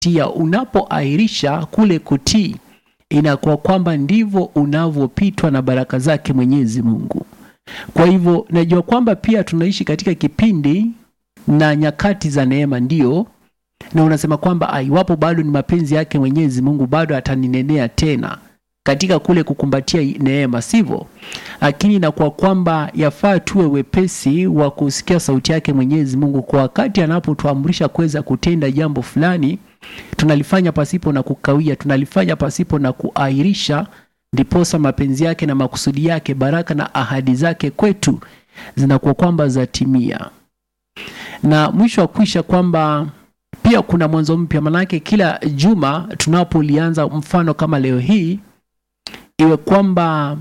tia unapoahirisha kule kutii inakuwa kwamba ndivyo unavyopitwa na baraka zake mwenyezi mungu kwa hivyo najua kwamba pia tunaishi katika kipindi na nyakati za neema ndio na unasema kwamba iwapo bado ni mapenzi yake mwenyezi mungu bado ataninenea tena katika kule kukumbatia neema sivyo lakini inakuwa kwamba yafaa tuwe wepesi wa kusikia sauti yake mwenyezi mungu kwa wakati anapotuamrisha kuweza kutenda jambo fulani tunalifanya pasipo na kukawia tunalifanya pasipo na kuahirisha ndiposa mapenzi yake na makusudi yake baraka na ahadi zake kwetu zinakuwa kwamba zatimia na mwisho wa kuisha kwamba pia kuna mwanzo mpya manake kila juma tunapolianza mfano kama leo hii iwe kwamba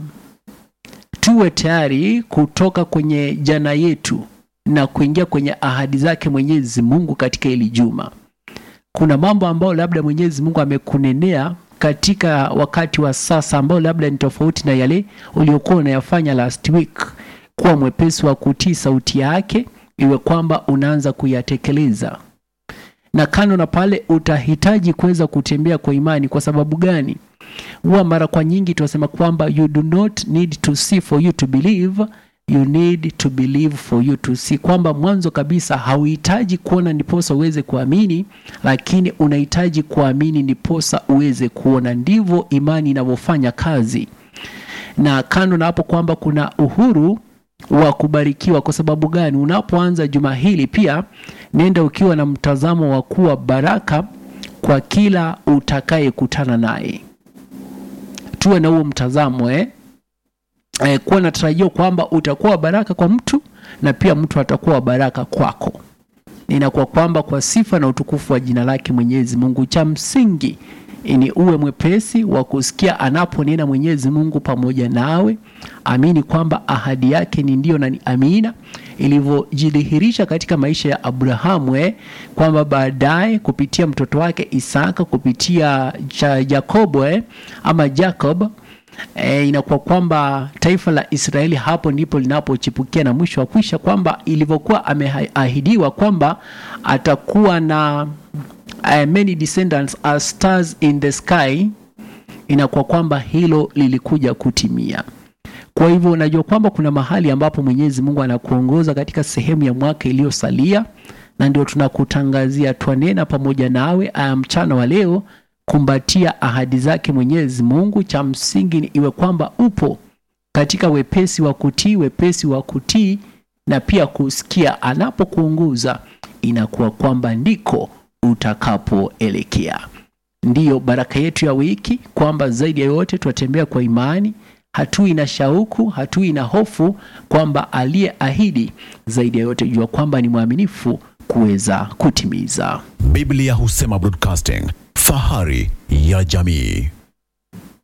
tuwe tayari kutoka kwenye jana yetu na kuingia kwenye ahadi zake mwenyezi mungu katika hili juma kuna mambo ambayo labda mwenyezi mungu amekunenea katika wakati wa sasa ambao labda ni tofauti na yale uliokuwa unayafanya last week kuwa mwepesi wa kutii sauti yake iwe kwamba unaanza kuyatekeleza na kando na pale utahitaji kuweza kutembea kwa imani kwa sababu gani huwa mara kwa nyingi tunasema kwamba you do not need to see for you to believe you need to believe for you to see kwamba mwanzo kabisa hauhitaji kuona ndiposa uweze kuamini lakini unahitaji kuamini ndiposa uweze kuona ndivyo imani inavyofanya kazi na kando na hapo kwamba kuna uhuru wa kubarikiwa kwa sababu gani unapoanza juma hili pia nenda ukiwa na mtazamo wa kuwa baraka kwa kila utakayekutana naye tuwe na huo mtazamo eh? Eh, kuwa na tarajio kwamba utakuwa baraka kwa mtu na pia mtu atakuwa baraka kwako inakuwa kwamba kwa sifa na utukufu wa jina lake mwenyezi mungu cha msingi ni uwe mwepesi wa kusikia anaponena mwenyezi mungu pamoja nawe amini kwamba ahadi yake ni ndio na ni amina ilivyojidhihirisha katika maisha ya abrahamu eh, kwamba baadaye kupitia mtoto wake isaka kupitia cha yakobo eh, ama jacob E, inakuwa kwamba taifa la Israeli hapo ndipo linapochipukia na mwisho wa kwisha kwamba ilivyokuwa ameahidiwa kwamba atakuwa na uh, many descendants as stars in the sky, inakuwa kwamba hilo lilikuja kutimia. Kwa hivyo unajua kwamba kuna mahali ambapo Mwenyezi Mungu anakuongoza katika sehemu ya mwaka iliyosalia, na ndio tunakutangazia twanena pamoja nawe aya mchana wa leo kumbatia ahadi zake Mwenyezi Mungu. Cha msingi ni iwe kwamba upo katika wepesi wa kutii, wepesi wa kutii na pia kusikia anapokuongoza, inakuwa kwamba ndiko utakapoelekea. Ndiyo baraka yetu ya wiki, kwamba zaidi ya yote twatembea kwa imani, hatui na shauku, hatui na hofu, kwamba aliyeahidi zaidi ya yote jua kwamba ni mwaminifu kuweza kutimiza. Biblia husema broadcasting, fahari ya jamii.